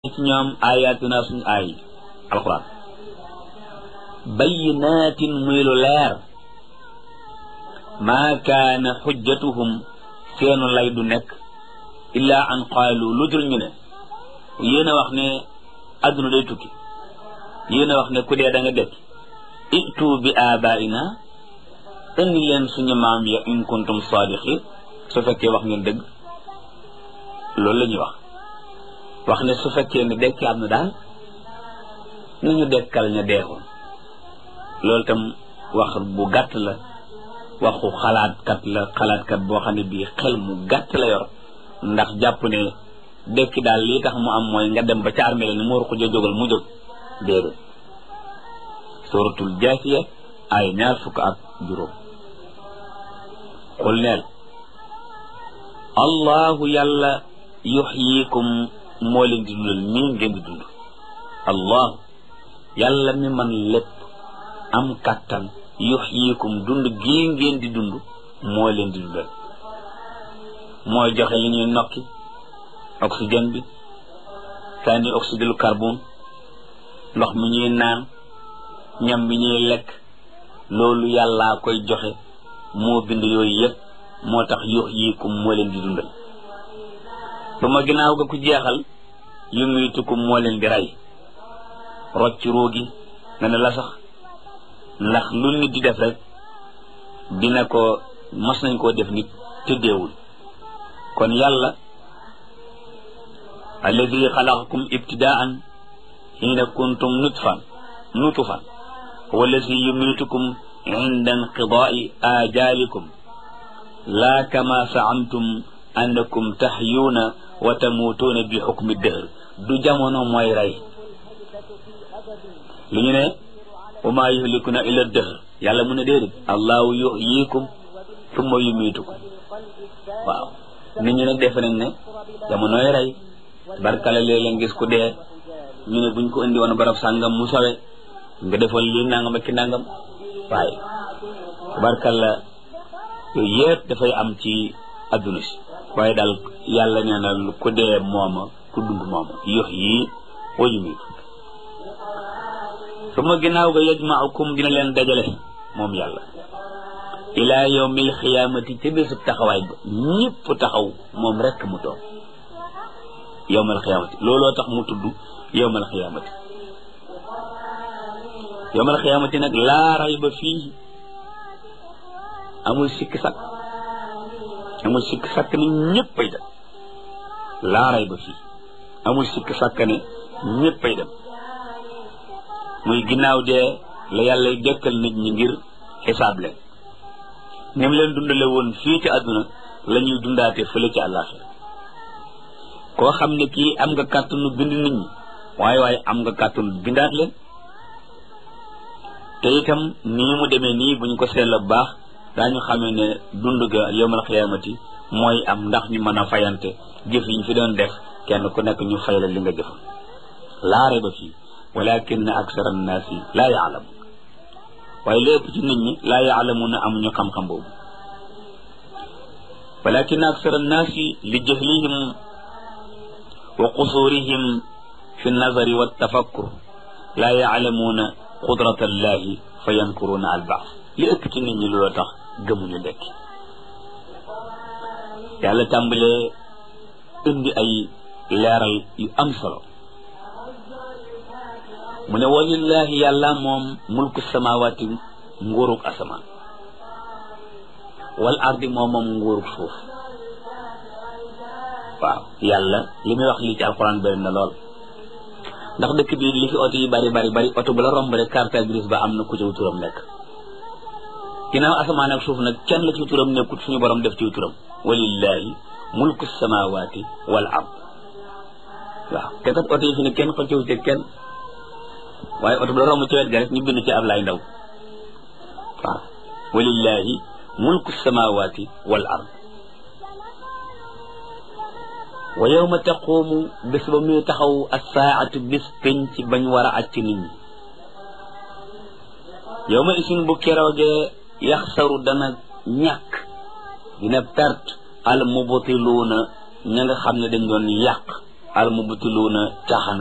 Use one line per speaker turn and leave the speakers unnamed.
ci ñoom ayaatuna suñu aay alquran bayyinaatin muy lu leer maa kaana xujjatuhum seenu lay du nekk illaa an qaalu lu dul ñu ne yéen a wax ne adduna day tukki yéen a wax ne ku dee da nga dekk itu bi abaina indi leen suñu maam ya in kuntum saadiqin su fekkee wax ngeen dëgg loolu la ñuy wax wax ne su fekkee ne dekki am na daal nañu dekkal ña deexoon loolu tam wax bu gàtt la waxu xalaatkat la xalaatkat boo xam ne bii xel mu gàtt la yor ndax jàpp ne dekki daal lii tax mu am mooy nga dem ba ca armée ni mu war ko jógal mu jóg déedéet suratul jaasiya ay ñaar fukk ak juróom xul neel allahu yàlla yuxyikum moo leen di dundal nii ngeen di dund allah yàlla mi man lépp am kàttan yuxyikum dund gii ngeen di dund moo leen di dundal mooy joxe li ñuy nokki oxygène bi sànni oxyde lu carbone ndox mi ñuy naan ñam bi ñuy lekk loolu yàllaa koy joxe moo bind yooyu yëpp moo tax yuxyikum moo leen di dundal ba ma ginnaaw ga ku jeexal yumiitukum moo leen di rey rocc ruugi nga ne la sax ndax lu nit di def rek dina ko mas nañ koo def nit te deewul kon yàlla alladi xalaqakum ibtidaan xiina kuntum nutfan nutfan wallazi yumiitukum inda inqidaai ajalikum laa kama saamtum annakum taxyuuna wa tamuutuuna bi xukmi dëhr du jamono mooy rey li ñu ne wa maa yuhlikuna illa dëhr yàlla mu ne déedéet allahu yuhyikum summa yumiitukum waaw nit ñi nag defe nañ ne jamonooy rey barkala léeg-léeg gis ku dee ñu ne buñ ko indi woon barab sàngam mu sawe nga defoon lii nangam ak ki nangam waaye barkala yooyu yëpp dafay am ci adduna si waaye daal yàlla nee na ku dee mooma ku dund mooma yox yi wa yumiitu su ma ginnaaw ga yajmaukum dina leen dajale moom yàlla ilaa yawmil xiyaamati ca bésub taxawaay ba ñëpp taxaw moom rekk mu toog yawmal xiyaamati looloo tax mu tudd yawmal xiyaamati yawmal xiyaamati nag laa rayba fii amul sikki sakk amul sikk sàkk ne ñëppay dem laaray ba fii amul sikk sàkk ne ñëppay dem muy ginnaaw dee la yàlla dekkal nit ñi ngir xisaab leen ni mu leen dundale woon fii ci àdduna la ñuy dundaate fële ci àllaaxira koo xam ne kii am nga kàttanu bind nit ñi waaye waaye am nga kàttanu bindaat leen te itam nii mu demee nii bu ñu ko seetla bu baax daañu xamee ne dund ga yawmal xiyaamati mooy am ndax ñu mën a fayante jëf yi ñu fi doon def kenn ku nekk ñu fay la li nga jëfoon laare ba fii walakin aksara annaasi laa yaalamu waaye lépp ci nit ñi laa yaalamuuna amuñu xam-xam boobu walakin aksara annaasi li jahlihim wa qusurihim fi nazari wa tafakkur laa yaalamuuna qudrata allahi fa yankuruuna albaas li ëpp ci nit ñi looloo tax gëmuñu dekki yàlla tàmbalee indi ay leeral yu am solo mu ne walillahi yàlla moom mulku samawaati nguurug asamaan wal ardi moom moom nguurug suuf waaw yàlla li muy wax lii ci alxuraan bëri na lool ndax dëkk bi li fi oto yi bari bari bari oto bu la romb rek carte grise ba am na ku ci turam nekk ginnaaw asamaan ak suuf nag kenn la ci turam nekkut suñu borom def ci turam walillahi mulku samawati wal ard waaw te kat oto yi fi ne kenn xëccewu ci kenn waaye oto bu la romb ci wet ga rek ñu bind ci Ablaay Ndaw waaw walillahi mulku samawati wal ard wa yawma taqumu bés ba muy taxaw as-saa'atu bis penc bañ war a acc nit ñi yawma isin bu keroogee yaxsaru dana ñàkk dina perte al mubtiluuna ña nga xam ne dañ doon yàq al mubtiluuna caaxaan